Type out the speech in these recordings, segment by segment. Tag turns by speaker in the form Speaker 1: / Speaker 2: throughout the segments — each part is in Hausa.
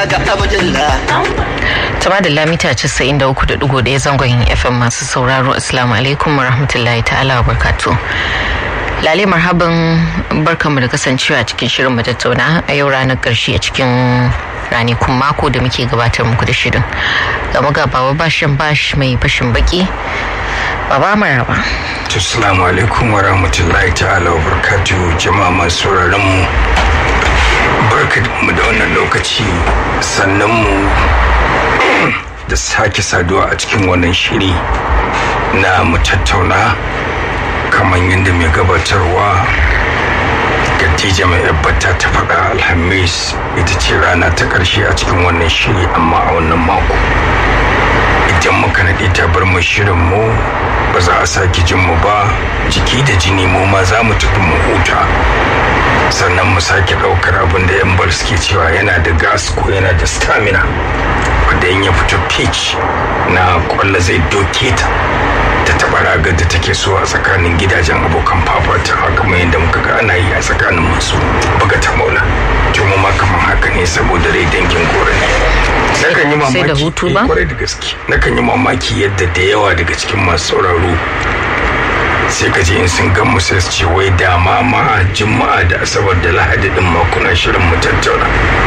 Speaker 1: ga abdullah
Speaker 2: Tama da lamita 93.1 zangon FM masu sauraro Assalamu alaikum wa rahmatullahi ta'ala wa barkatu. Lale marhaban barkanmu da kasancewa cikin shirin mu tattauna a yau ranar ƙarshe a cikin ranakun mako da muke gabatar muku da shirin. Gama ga baba bashin bash mai fashin baki. Baba maraba.
Speaker 3: Assalamu alaikum wa rahmatullahi ta'ala wa barkatu jama'a masu sauraron mu. Barkanmu da wannan lokaci sannan mu da sake saduwa a cikin wannan shiri na mu tattauna kamar yadda mai gabatarwa Khadija mai yabbata ta faɗa alhamis ita ce rana ta ƙarshe a cikin wannan shiri amma a wannan mako idan muka naɗe ta bar mu shirin mu ba za a sake jin mu ba jiki da jini mu ma za mu tafi mu huta sannan mu sake ɗaukar abin da yan bar suke cewa yana da gas ko yana da stamina wanda in ya fito pitch na kwallo zai doke ta ta taɓa ragar da take so a tsakanin gidajen abokan fafata haka mai yadda muka ga ana yi a tsakanin masu buga ta maula to mu ma kamar haka ne saboda rai dangin gore ne nakan yi mamaki
Speaker 2: Sai da hutu ba?
Speaker 3: eh, kwarai da gaske nakan yi mamaki yadda da yawa daga cikin masu sauraro sai ka ji in sun gan mu sai su ce wai dama ma juma'a da asabar da lahadi din ma kuna shirin mu tattauna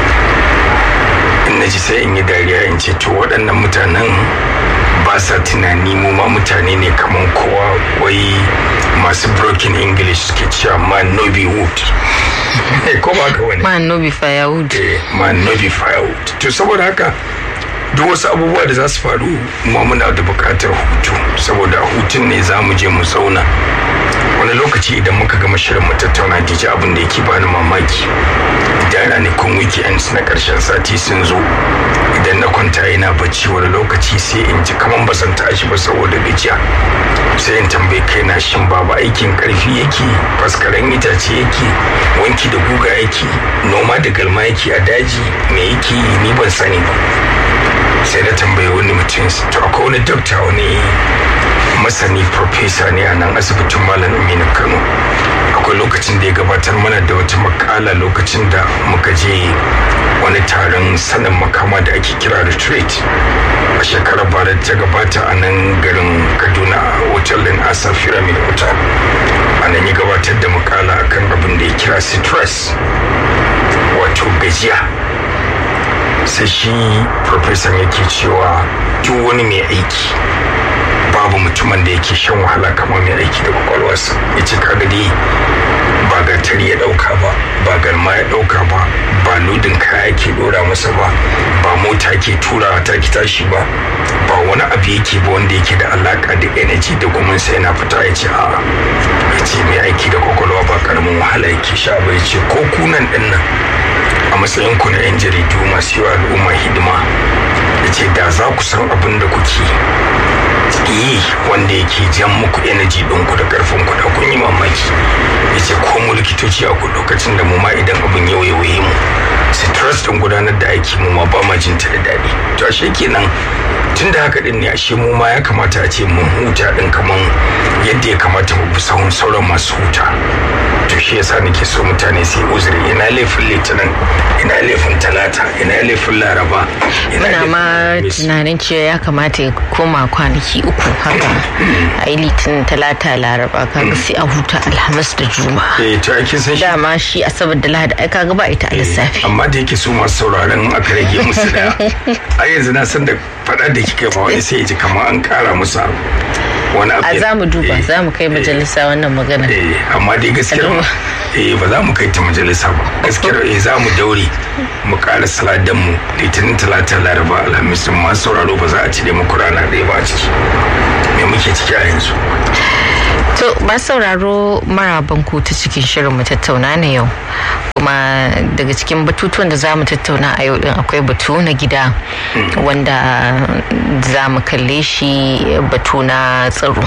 Speaker 3: in na ji sai in yi dariya in ce to waɗannan mutanen ba sa tunani mu ma mutane ne kamar kowa wai masu broken english suke cewa man no be wood Eh, ko ba ka wani
Speaker 2: Man no be firewood.
Speaker 3: eh, man no be firewood to saboda haka duk wasu abubuwa da za su faru ma muna da buƙatar hutu saboda a hutun ne za mu je mu zauna wani lokaci idan muka gama shirin mu tattauna diji abin da yake bani mamaki idan ranakun weekends na ƙarshen sati sun zo idan na kwanta ina bacci wani lokaci sai in ji kaman ba san tashi ba saboda gajiya sai in tambayi kaina shin babu aikin karfi yake faskaren itace yake wanki da guga yake noma da galma yake a daji me yake yi ni ban sani ba sai na tambayi wani mutum to akwai wani dokta wani masani profesa ne a nan asibitin malam aminu kano akwai lokacin da ya gabatar mana da wata makala lokacin da muka je wani taron sanin makama da ake kira retreat a shekarar bara ta gabata a nan garin kaduna a hotel din asa pyramid hotel a nan ya gabatar da makala akan abin da ya kira stress wato gajiya sai shi profesan yake cewa duk wani mai aiki babu mutumin da yake shan wahala kamar mai aiki da kwakwalwarsa ya ce kaga dai ba gatari ya dauka ba ba galma ya dauka ba ba lodin kaya ke dora masa ba ba mota ke tura ta ki tashi ba ba wani abu yake ba wanda yake da alaka da energy da kuma sai yana fita ya ce a'a ya ce mai aiki da kwakwalwa ba karamin wahala yake sha ba ya ce ko kunan din nan a matsayin ku na 'yan jaridu masu yi wa al'umma hidima ya ce da za ku san abin da kuke yi wanda yake jan muku energy ɗinku da ƙarfin ku da kun yi mamaki ya ce ko mu likitoci a ku lokacin da mu ma idan abin yau ya waye mu stress ɗin gudanar da aiki mu ma ba ma jin ta da daɗi to ashe kenan tun da haka ɗin ne ashe mu ma ya kamata a ce mun huta ɗin kaman yadda ya kamata mu bi sahun sauran masu huta to shi yasa nake so mutane su yi uzuri ina laifin litinin ina laifin talata ina laifin laraba ina
Speaker 2: Muna ma
Speaker 3: Alhamis.
Speaker 2: tunanin cewa ya kamata ya koma kwanaki uku haka a yi litinin talata laraba kaga sai a huta alhamis da juma'a.
Speaker 3: eh to ake san shi
Speaker 2: Dama shi asabar da lahadi ai kaga ba ita a lissafi.
Speaker 3: amma da yake su masu sauraron aka rage musu da a yanzu na san da faɗa da kika ba wani sai ya ji kamar an ƙara musu wani abu
Speaker 2: A za mu duba
Speaker 3: Eh,
Speaker 2: za mu kai
Speaker 3: eh,
Speaker 2: majalisa wannan magana.
Speaker 3: eh amma dai gaskiya
Speaker 2: Al'umma.
Speaker 3: eh ba za mu kai ta majalisa ba gaskiya eh za mu daure mu ƙara saladan mu litinin talata laraba alhamis din masu sauraro ba za a cire muku rana ɗaya ba a ciki me muke ciki a yanzu
Speaker 2: To ba sauraro maraban ku ta cikin shirin mu tattauna na yau. Kuma daga cikin batutuwan da za mu tattauna a yau din akwai batu na gida wanda za mu kalle shi batu na tsaro.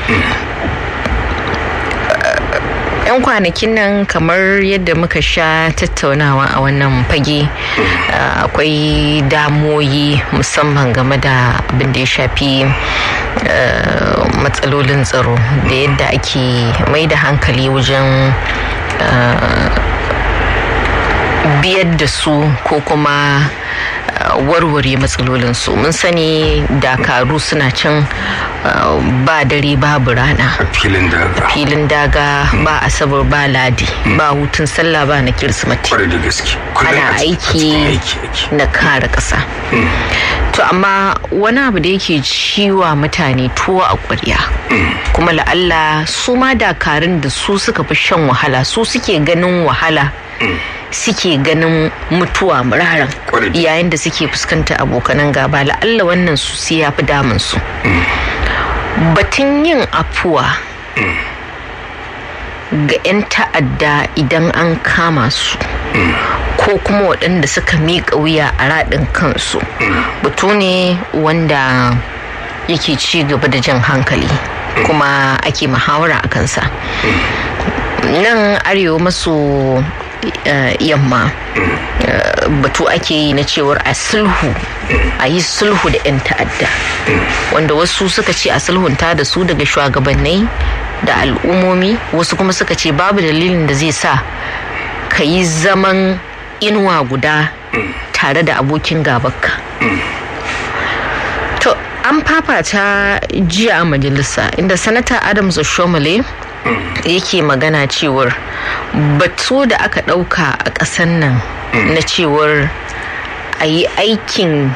Speaker 2: 'yan kwanakin nan kamar yadda muka sha tattaunawa a wannan fage uh, akwai damoyi musamman game da abin da ya shafi uh, matsalolin tsaro da yadda ake mai da hankali wajen uh, biyar da su ko kuma warware matsalolinsu mun sani dakaru suna can ba dare babu rana
Speaker 3: filin daga
Speaker 2: filin daga ba asabar ba ladi ba hutun sallah ba na kirsimati
Speaker 3: kwarai da gaske
Speaker 2: ana aiki na kare ƙasa to amma wani abu da yake ciwa mutane tuwo a ƙwarya kuma la'alla su ma dakarun da su suka fi shan wahala su suke ganin wahala suke ganin mutuwa muraran yayin da suke fuskanta abokanan gaba la'alla wannan su sai ya fi damun su batun yin afuwa ga 'yan ta'adda idan an kama su ko kuma waɗanda suka miƙa wuya a raɗin kansu batu ne wanda yake ci gaba da jan hankali kuma ake muhawara a kansa nan arewa maso yamma batu ake yi na cewar a sulhu a yi sulhu da 'yan ta'adda wanda wasu suka ce a sulhunta da su daga shugabannai da al'ummomi wasu kuma suka ce babu dalilin da zai sa ka yi zaman inuwa guda tare da abokin gabanka to an fafata jiya a majalisa inda sanata adams oshomole yake magana cewar batu da aka ɗauka a ƙasar nan na cewar a yi aikin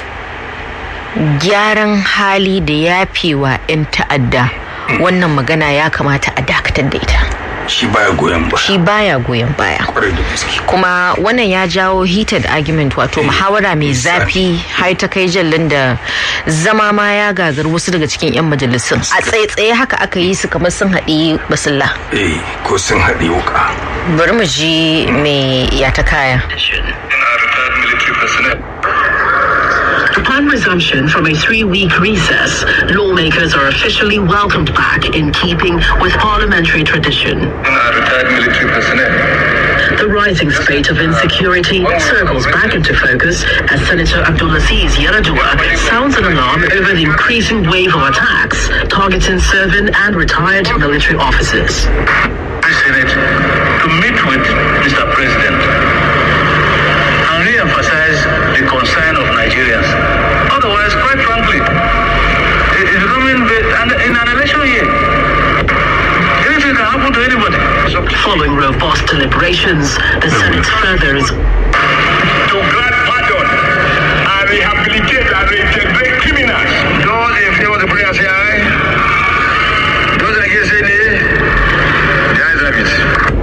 Speaker 2: gyaran hali da yafewa 'yan ta'adda wannan magana ya kamata a dakatar da ita
Speaker 3: shi baya goyon baya
Speaker 2: shi baya goyon baya kuma wannan ya jawo heated argument wato muhawara mai zafi har ta kai jallin da zama ma ya gagar wasu daga cikin 'yan majalisun a tsaye-tsaye haka aka yi su kamar sun haɗi basilla
Speaker 3: eh ko sun haɗi wuka
Speaker 2: bari mu ji me ya ta kaya
Speaker 1: Upon resumption from a three-week recess, lawmakers are officially welcomed back in keeping with parliamentary tradition. The rising spate of insecurity circles back into focus as Senator Abdulaziz Yaradua sounds an alarm over the increasing wave of attacks targeting serving and retired military officers.
Speaker 4: I Senate to meet with Mr. President and re-emphasize the concern of Nigerians. Otherwise, quite frankly, it's becoming in an election year. Anything can happen to anybody.
Speaker 1: Following robust deliberations, the Senate further is
Speaker 4: to grant pardon and rehabilitate and reintegrate criminals. Those in favor of the prayer say aye. Those against say nay. The ayes have it.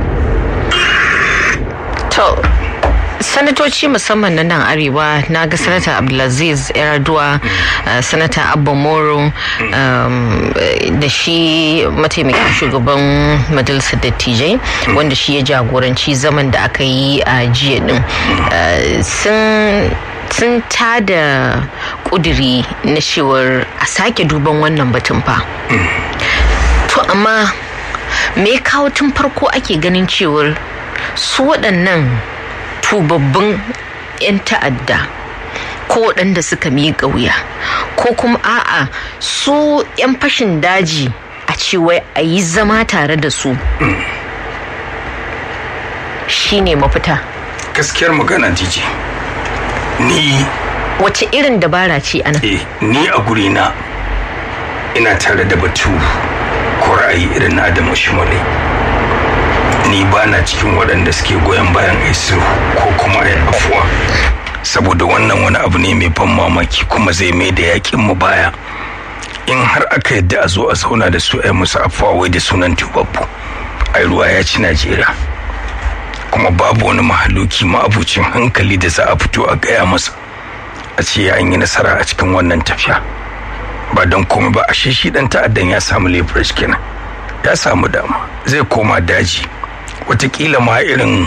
Speaker 2: To, sanatoci musamman na nan arewa na ga sanata abdulaziz yar'adua sanata abba moro da shi mataimakin shugaban majalisar dattijai wanda shi ya jagoranci zaman da aka yi a jiya din sun tada kuduri na cewar a sake duban wannan batun fa to amma me kawo tun farko ake ganin cewar su waɗannan tubabbin 'yan ta'adda ko waɗanda suka miƙa wuya ko kuma a'a su 'yan fashin daji a cewa a yi zama tare da su shine mafita
Speaker 3: gaskiyar magana jiji ni
Speaker 2: wace irin dabara ce ana
Speaker 3: eh ni a gurina ina tare da batu ko ra'ayi irin na adamu shimale ni ba na cikin waɗanda suke goyon bayan isu ko kuma ya afuwa saboda wannan wani abu ne mai ban mamaki kuma zai mai da yakin mu baya in har aka yadda a zo a zauna da su ai musu afuwa wai da sunan tubabbu ai ruwa ya ci najeriya kuma babu wani mahaluki ma'abucin hankali da za a fito a gaya masa a ce ya yi nasara a cikin wannan tafiya ba don komai ba a shi dan ta'addan ya samu leverage kenan ya samu dama zai koma daji watakila ma irin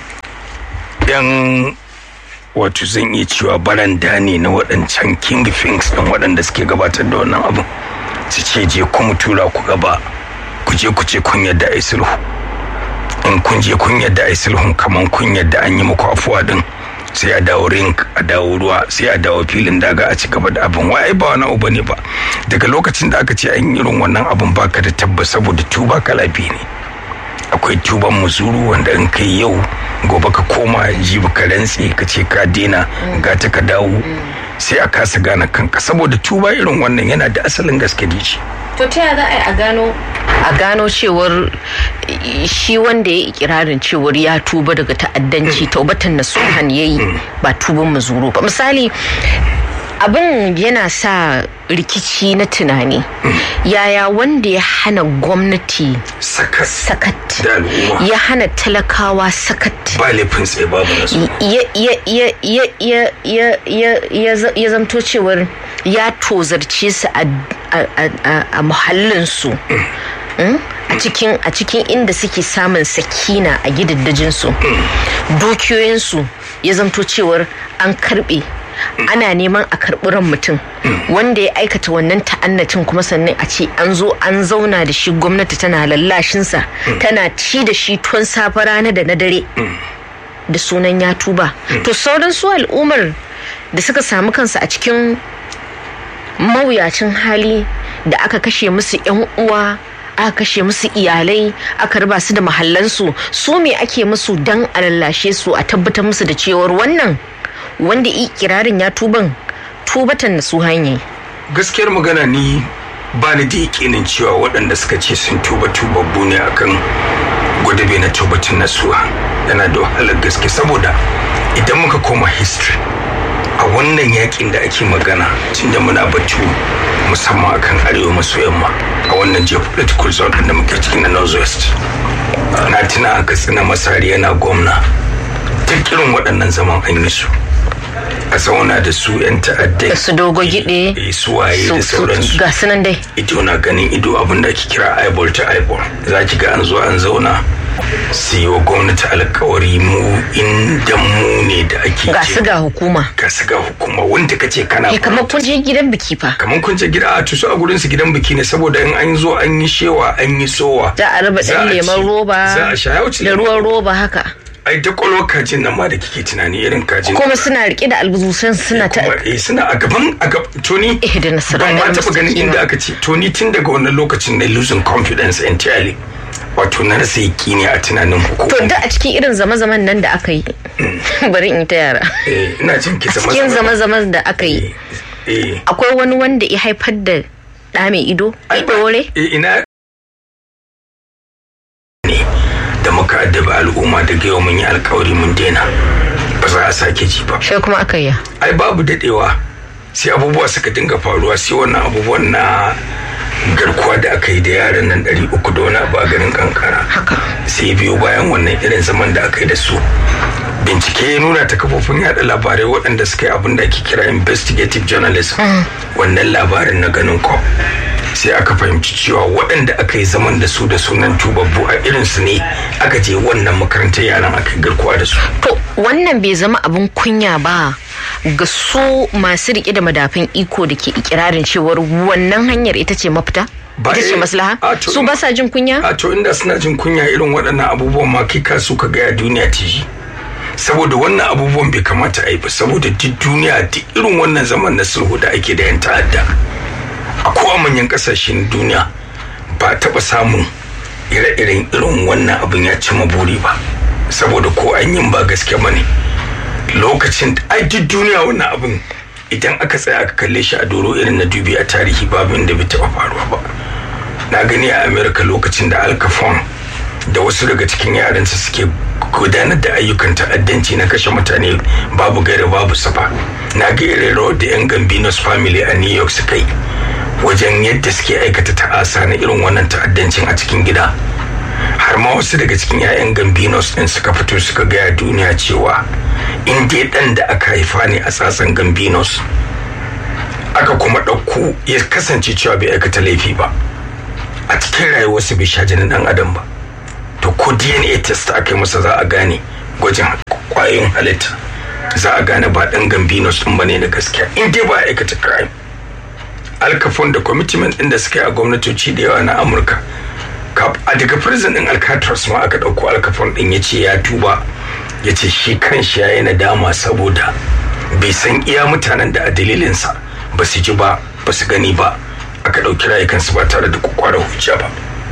Speaker 3: yan wato zan iya cewa baranda ne na waɗancan king things ɗin waɗanda suke gabatar da wannan abin su ce je kuma tura ku gaba ku je ku ce kun yadda a sulhu in kun je kun yadda a sulhun kaman kun yadda an yi muku afuwa din sai a dawo rink a dawo ruwa sai a dawo filin daga a ci gaba da abin wai ba wani abu ne ba daga lokacin da aka ce an yi irin wannan abin baka da tabbas saboda tuba kala biyu ne akwai tuban muzuru wanda in kai yau gobe ka koma jibi ka rantse ka ce ka dena ga ta ka dawo sai a kasa gane kanka saboda tuba irin wannan yana da asalin gaske da shi
Speaker 2: to ta za a yi a gano a gano cewar shi wanda ya yi ikirarin cewar ya tuba daga ta'addanci taubatan na suhan ya yi ba tuban mazuru ba misali abin yana sa rikici na tunani yaya wanda ya hana gwamnati
Speaker 3: sakat
Speaker 2: sakat
Speaker 3: da al'umma
Speaker 2: ya hana talakawa sakat
Speaker 3: ba laifin tsaye babu nasu
Speaker 2: ya- ya- ya- ya- ya- ya- ya- ya za- ya zamto cewar ya tozarce su a- a- a- a- a muhallinsu Mm? a cikin a cikin inda suke samun sakina a gidaddajinsu dukiyoyinsu ya zamto cewar an karbe ana neman a karɓi ran mutum wanda ya aikata wannan ta'annatin kuma sannan a ce an zo an zauna da shi gwamnati tana lallashinsa tana ci da shi tun safe rana da na dare da sunan ya tuba to sauran su al'ummar da suka samu kansu a cikin mawuyacin hali da aka kashe musu yan uwa aka kashe musu iyalai aka raba su da mahallansu su me ake musu dan a lallashe su a tabbatar musu da cewar wannan wanda i kirarin ya tuban tubatan na su hanyar
Speaker 3: gaskiyar magana ni ba ni da yakinin cewa waɗanda suka ce sun tuba tubabbu ne akan gwadabe na tubatin nasuwa yana da wahalar gaske saboda idan muka koma history a wannan yakin da ake magana tunda muna batu musamman akan arewa maso yamma a wannan geopolitical zone da muke cikin na northwest na tuna a katsina masari yana gwamna duk irin waɗannan zaman an yi su a zauna da su 'yan ta'addai
Speaker 2: da su dogo gide
Speaker 3: eh, su waye
Speaker 2: su
Speaker 3: da
Speaker 2: su
Speaker 3: sauransu
Speaker 2: ga su nan dai
Speaker 3: ido na ganin ido abin da ake kira eyeball to eyeball za ki ga an zo an zauna su yi wa gwamnati alkawari mu inda mu ne da ake
Speaker 2: ga
Speaker 3: ce-
Speaker 2: su ga hukuma
Speaker 3: ga su ga hukuma wanda ka ce kana
Speaker 2: Eh, kamar kun je gidan biki fa
Speaker 3: kamar kun ce gida a tusu a gurin su gidan biki ne saboda in an zo an yi shewa an yi sowa
Speaker 2: za a raba
Speaker 3: Za
Speaker 2: ɗan
Speaker 3: a
Speaker 2: lemon
Speaker 3: ci-
Speaker 2: roba
Speaker 3: za a sha ya wuce
Speaker 2: da
Speaker 3: lemon
Speaker 2: ruwan roba haka
Speaker 3: ai da kwalwar kajin nan ma da kike tunani irin kajin
Speaker 2: kuma suna rike da albuzusan suna ta
Speaker 3: kuma eh suna a gaban a gaban toni
Speaker 2: Eh, da nasara
Speaker 3: ban ma
Speaker 2: da
Speaker 3: taɓa ganin
Speaker 2: mustaqima.
Speaker 3: inda aka ce toni tun daga wannan lokacin na losing confidence entirely wato na rasa yakini a tunanin
Speaker 2: to
Speaker 3: hukumar
Speaker 2: da a cikin irin zama-zaman nan da aka yi bari in yi ta yara
Speaker 3: eh ina jin ki zama
Speaker 2: cikin zama-zaman da aka yi
Speaker 3: eh
Speaker 2: akwai wani wanda ya haifar da ɗa mai ido
Speaker 3: ai ba-
Speaker 2: ɗore
Speaker 3: eh, ina ne da muka addaba al'umma daga yau mun yi alkawari mun daina ba za a sake ji ba
Speaker 2: shi kuma aka yi
Speaker 3: ai babu dadewa sai abubuwa suka dinga faruwa sai wannan abubuwan na garkuwa da aka yi da yaran nan ɗari uku da wani abu a garin kankara
Speaker 2: haka
Speaker 3: sai biyo bayan wannan irin zaman da aka yi da su bincike ya nuna ta kafofin yada labarai waɗanda suka yi abin da ake kira investigative journalism wannan labarin na ganin ko sai aka fahimci cewa waɗanda aka yi zaman da su da sunan tubabbu a irinsu ne aka je wannan makarantar yaran aka yi garkuwa da su
Speaker 2: to wannan bai zama abin kunya ba ga su masu rike da madafin iko da ke ikirarin cewar wannan hanyar ita ce mafita
Speaker 3: Ba-
Speaker 2: ita ce maslaha
Speaker 3: a to-
Speaker 2: su ba sa jin kunya
Speaker 3: a to inda suna jin kunya irin waɗannan abubuwan ma kai ka so ka gaya duniya ta ji saboda wannan abubuwan bai kamata a yi ba saboda duk duniya duk irin wannan zaman na sulhu da ake da yan ta'adda a kowa manyan ƙasashen duniya ba a taɓa samun ire-iren irin wannan abin ya ci buri ba saboda ko an yin ba gaske ba ne lokacin ai duk duniya wannan abin idan aka tsaya aka kalle shi a doro irin na dubi a tarihi babu inda bai taɓa faruwa ba na gani a america lokacin da al capone da wasu daga cikin yaransa suke gudanar da ayyukan ta'addanci na kashe mutane babu gaira babu safa na ga irin rawar da yan gambinos family a new york suka yi wajen yadda suke aikata ta'asa na irin wannan ta'addancin a cikin gida har ma wasu daga cikin 'ya'yan gambinos din suka fito suka gaya duniya cewa in dai dan da aka haifa ne a tsatsan gambinos aka kuma ɗauko ya kasance cewa bai aikata laifi ba a cikin rayuwarsa bai sha jinin ɗan adam ba to ko dna test aka yi masa za a gane gwajin kwayoyin halitta za a gane ba ɗan gambinos ɗin ba ne na gaskiya in dai ba a aikata crime alkafon da commitment ɗin da suka yi a gwamnatoci da yawa na amurka a daga prison ɗin alcatraz ma aka ɗauko alkafon ɗin ya ce ya tuba ya ce shi kan shi ya yi nadama saboda bai san iya mutanen da a dalilinsa ba su ji ba ba su gani ba aka ɗauki rayukansu ba tare da kwakwara hujja ba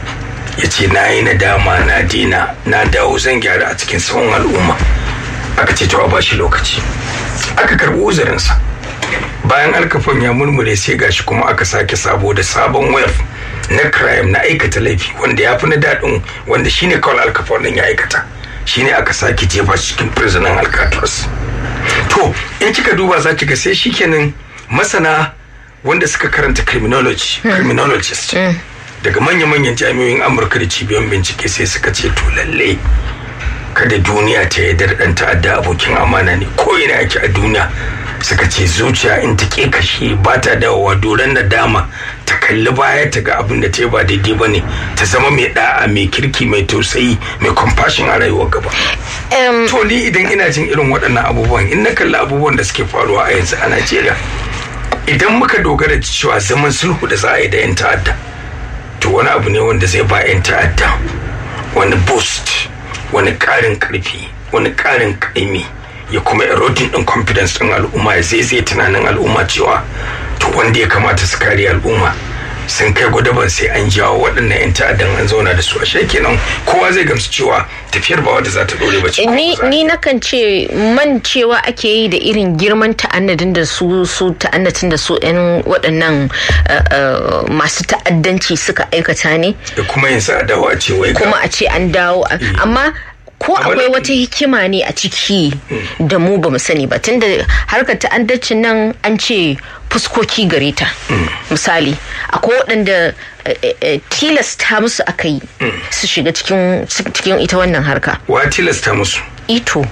Speaker 3: ya ce na yi nadama na dina na dawo zan gyara a cikin tsawon al'umma aka ce to a bashi lokaci aka karɓi uzurinsa bayan alkafan ya murmure sai gashi kuma aka sake sabo da sabon wayar na crime na aikata laifi wanda ya fi na daɗin wanda shine kawai alkafan din ya aikata shine aka sake jefa cikin prisoner alcatraz to in kika duba za ki ga sai shikenan masana wanda suka karanta criminology criminologist daga manya-manyan jami'oyin amurka da cibiyoyin bincike sai suka ce to lalle kada duniya ta yarda da ɗan ta'adda abokin amana ne ko ina yake a duniya suka ce zuciya in ta ke kashe ba ta dawowa doron nadama ta kalli baya ta ga abin da ta yi ba daidai ba ne ta zama mai da'a mai kirki mai tausayi mai compassion a rayuwar gaba to ni idan ina jin irin waɗannan abubuwan in na kalli abubuwan da suke faruwa a yanzu a najeriya idan muka dogara da cewa zaman sulhu da za a yi da 'yan ta'adda to wani abu ne wanda zai ba 'yan ta'adda wani boost wani ƙarin ƙarfi wani ƙarin ƙaimi ya kuma eroding din confidence din al'umma ya zai zai tunanin al'umma cewa to wanda ya kamata su kare al'umma sun kai gwadaban sai an jawo waɗannan 'yan ta'addan an zauna da su a kenan kowa zai gamsu cewa tafiyar ba wadda za ta dore ba ce
Speaker 2: ni ni nakan ce man cewa ake yi da irin girman ta'annadin da su su ta'annatin da su 'yan waɗannan masu ta'addanci suka aikata ne
Speaker 3: da kuma yin sa dawo a ce wai
Speaker 2: kuma a ce an dawo amma ko akwai wata hikima ne a ciki da mu ba mu sani ba tunda harkar ta'addacin nan an ce fuskoki gare ta misali akwai waɗanda tilasta musu aka yi su shiga cikin ita wannan harka
Speaker 3: wa tilasta musu
Speaker 2: ito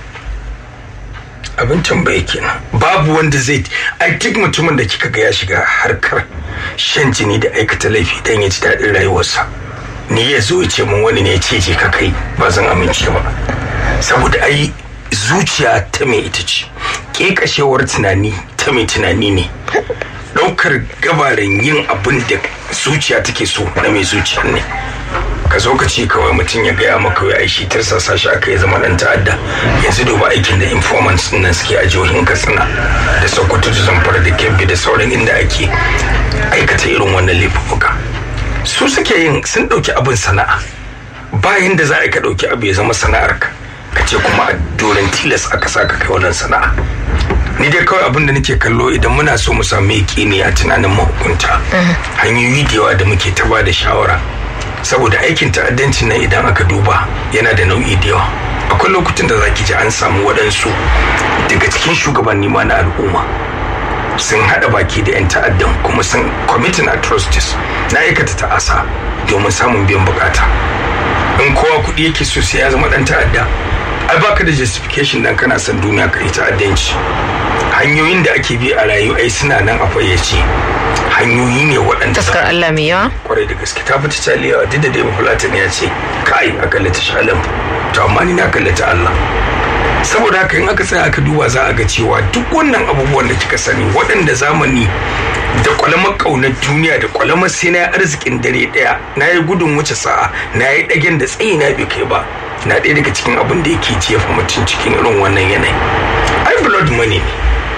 Speaker 3: abin tambaye kenan babu wanda zai ai duk mutumin da kika ga ya shiga harkar shan jini da aikata laifi dan ya ji daɗin rayuwarsa ni ya zo ce mun wani ne ya ce je ka kai ba zan amince ba saboda ai zuciya ta mai ita ce kekashewar tunani ta mai tunani ne ɗaukar gabarin yin abin da zuciya take so na mai zuciya ne ka zo ka ce kawai mutum ya gaya maka ya aishi tirsasa shi aka yi zama ɗan ta'adda yanzu duba aikin da informants nan suke a jihohin katsina da sokoto da zamfara da kebbi da sauran inda ake aikata irin wannan laifuka su suke yin sun ɗauki abin sana'a bayan da za a ka ɗauki abu ya zama sana'ar ka ka ce kuma a doron tilas aka sa ka kai wannan sana'a ni dai kawai abin da nake kallo idan muna so mu samu ne a tunanin mahukunta hanyoyi da yawa da muke ta da shawara saboda aikin ta'addanci nan idan aka duba yana da nau'i da yawa akwai lokutan da zaki ji an samu waɗansu daga cikin shugabanni ma na al'umma sun haɗa baki da 'yan ta'addan kuma sun committing atrocities na aikata ta'asa domin samun biyan bukata in kowa kuɗi yake so sai ya zama ɗan ta'adda ai baka da justification dan kana son duniya ka yi ta'addanci hanyoyin da ake bi a rayu ai suna nan a fayyace hanyoyi ne waɗanda
Speaker 2: taskar Allah mai yawa
Speaker 3: kwarai da gaske ta fita caliyawa duk da dai bafulatin ya ce kai a kallata shalam to amma ni na kallata Allah saboda haka in aka tsaya aka duba za a ga cewa duk wannan abubuwan da kika sani waɗanda zamani da kwalamar ƙaunar duniya da kwalamar sai na arzikin dare ɗaya na yi gudun wuce sa'a na yi ɗagen da tsayi na bai kai ba na ɗaya daga cikin abin da yake jefa mutum cikin irin wannan yanayi ai blood money ne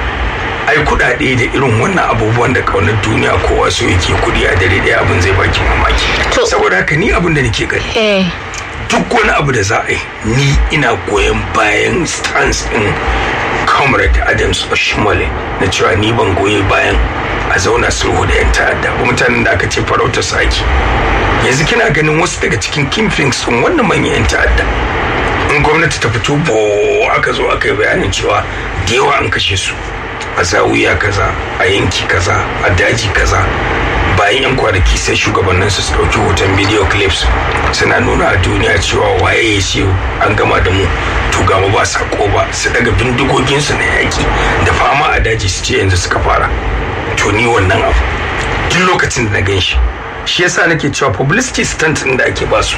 Speaker 3: ai kuɗaɗe da irin wannan abubuwan da ƙaunar duniya kowa so yake kuɗi a dare ɗaya abin zai baki mamaki saboda haka ni abin da nake gani duk wani abu da za a yi ni ina goyon bayan stance din comrade adams oshimole na cewa ni ban goyi bayan a zauna sulhu da 'yan ta'adda ba mutanen da aka ce farauta saki yanzu kina ganin wasu daga cikin kimfings din wannan manyan 'yan ta'adda in gwamnati ta fito bo aka zo aka yi bayanin cewa da yawa an kashe su a zawiya kaza a yanki kaza a daji kaza bayan yan kwanaki sai shugabannin su su dauki hoton video clips suna nuna a duniya cewa waye ya ce an gama da mu to gama ba sako ba su daga bindigoginsu na yaki da fama a daji su ce yanzu suka fara to ni wannan abu duk lokacin da na gan shi shi yasa nake cewa publicity stunt din da ake basu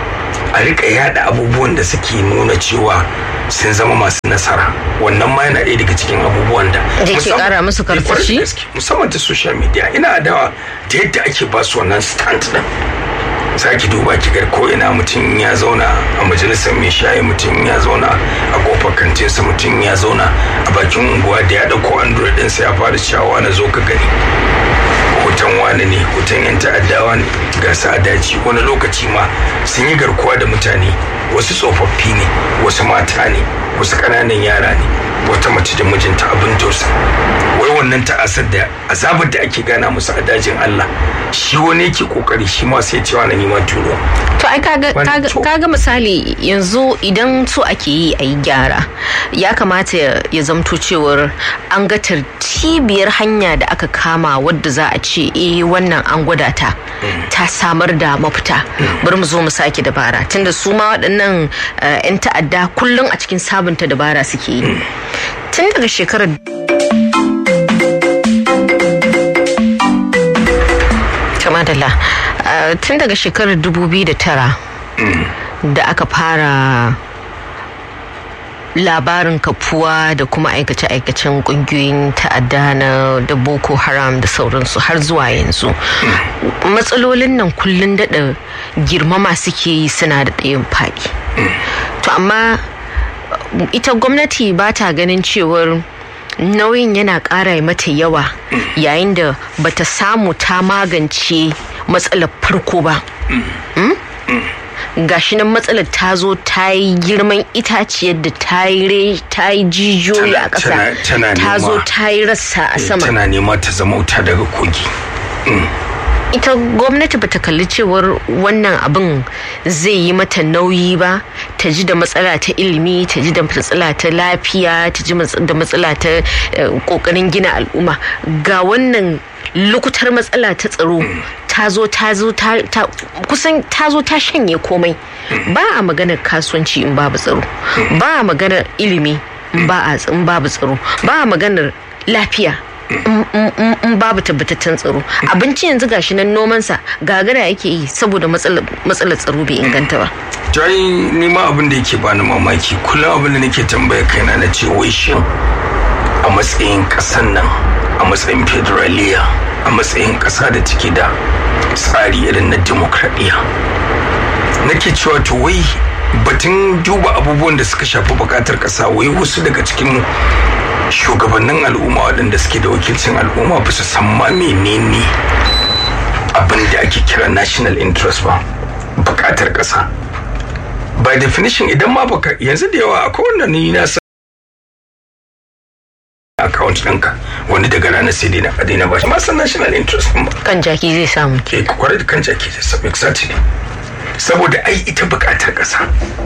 Speaker 3: a rika yada abubuwan da suke nuna cewa sun zama masu nasara wannan ma yana ɗaya daga cikin abubuwan da
Speaker 2: da ke kara musu karfashi
Speaker 3: musamman ta social media ina adawa ta yadda ake ba su wannan stand din saki duba ki gar ko ina mutum ya zauna a majalisar mai shayi mutum ya zauna a kofar kantinsa mutum ya zauna a bakin unguwa da ya dauko android ɗinsa ya fara cewa na zo ka gani hoton wani ne hoton yan ta'addawa ne ga su a daji wani lokaci ma sun yi garkuwa da mutane wasu tsofaffi ne wasu mata ne wasu ƙananan yara ne wata mace da mijinta abin tausa wai wannan ta'asar da azabar da ake gana musu a dajin Allah shi wani yake kokari shi ma sai cewa na nima turo
Speaker 2: to ai kaga misali yanzu idan so ake yi a yi gyara ya kamata ya zamto cewar an ga tartibiyar hanya da aka kama wadda za a ce eh wannan an gwada ta ta samar da mafita bari mu zo mu sake dabara tunda su ma waɗannan 'yan ta'adda kullum a cikin sabunta dabara suke yi tun daga shekarar madalla tun daga shekarar 2009 da aka fara labarin kafuwa da kuma aikace-aikacen kungiyoyin ta'adda na da boko haram da sauransu har zuwa yanzu matsalolin nan kullum daɗa girmama suke yi suna da ɗayan faɗi to amma ita gwamnati ba ta ganin cewar nauyin yana ƙara mata yawa yayin da bata samu ta magance matsalar farko ba gashi nan matsalar ta zo ta yi girman itaciyar da ta yi jijiyoyi a ƙasa ta zo ta yi rassa a sama
Speaker 3: tana nema ta zama wuta daga kogi
Speaker 2: ita gwamnati bata kalli cewar wannan abin zai yi mata nauyi ba ta ji da matsala ta ilimi ta ji da matsala ta lafiya ta ji da matsala ta kokarin gina al'umma ga wannan lukutar matsala ta tsaro ta zo ta zo ta kusan ta zo ta shanye komai ba a maganar kasuwanci in babu tsaro ba a maganar ilimi in babu tsaro ba a maganar lafiya in babu tabbataccen tsaro abinci yanzu gashi nan nomansa gagara yake yi saboda matsalar tsaro bai inganta ba
Speaker 3: jai ni ma abin da yake bani mamaki kullum abin da nake tambaya kaina na ce wai shin a matsayin kasan nan a matsayin federaliya a matsayin kasa da take da tsari irin na demokradiyya nake cewa to wai batun duba abubuwan da suka shafi bukatar kasa wai wasu daga cikin shugabannin al'umma waɗanda suke da wakilcin al'umma ba su san ma menene abin da ake kira national interest ba bukatar ƙasa by definition idan ma baka yanzu da yawa akwai wanda ni na san account ɗinka wani daga ranar sai dai na kadai na bashi ma san national interest ba
Speaker 2: kan jaki zai samu
Speaker 3: ke kwarai da kan jaki zai samu exactly saboda ai ita bukatar ƙasa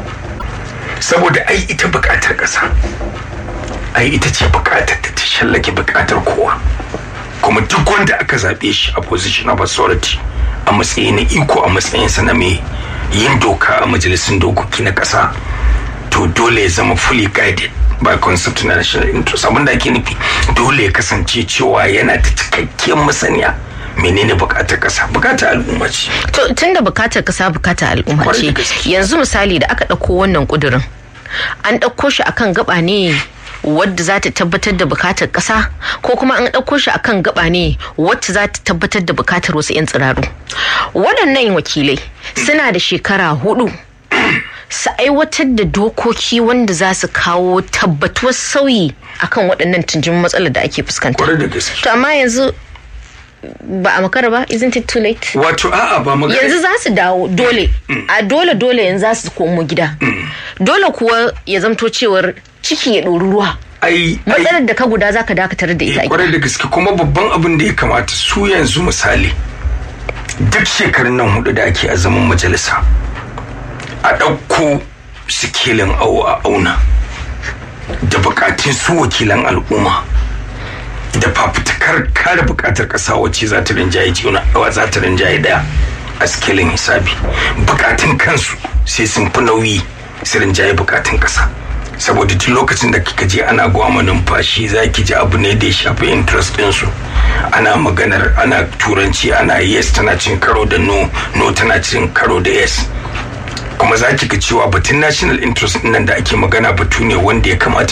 Speaker 3: saboda ai ita bukatar ƙasa ai ita ce bukatar da ta shallake bukatar kowa kuma duk wanda aka zaɓe shi a position of authority a matsayi na iko a matsayinsa na mai yin doka a majalisun dokoki na ƙasa to dole ya zama fully guided by concept na national interest abinda ake nufi dole ya kasance cewa yana da cikakkiyar masaniya menene bukatar kasa bukatar al'umma ce
Speaker 2: to tunda bukatar kasa bukatar al'umma ce yanzu misali da aka ɗauko wannan ƙudurin an ɗauko shi akan gaba ne wadda za ta tabbatar da bukatar ƙasa ko kuma an ɗauko shi akan gaba ne wacce za ta tabbatar da bukatar wasu 'yan tsiraru waɗannan wakilai suna da shekara hudu su aiwatar da dokoki wanda za su kawo tabbatuwar sauyi akan waɗannan tunjimin matsalar da ake fuskanta to amma yanzu ba a makara ba isn't it too late
Speaker 3: wato a'a ba magana
Speaker 2: yanzu za su dawo dole a dole dole yanzu za su komo gida dole kuwa ya zamto cewar ciki ya ɗori ruwa
Speaker 3: ai
Speaker 2: matsalar da ka guda za ka dakatar da ita a
Speaker 3: kwarai da gaske kuma babban abin da ya kamata su yanzu misali duk shekarun nan hudu da ake a zaman majalisa a ɗauko sikilin awo a auna da bukatun su wakilan al'umma da fafutukar kare bukatar ƙasa wacce za ta rinjaye juna za ta rinjaye daya a sikilin hisabi bukatun kansu sai sun fi nauyi su rinjaye bukatun ƙasa saboda duk lokacin da kika je ana gwama numfashi za ki ji abu ne da ya shafi interest ɗinsu ana maganar ana turanci ana yes tana cin karo da no no tana cin karo da yes kuma za ki ga cewa batun national interest nan da ake magana batu ne wanda ya kamata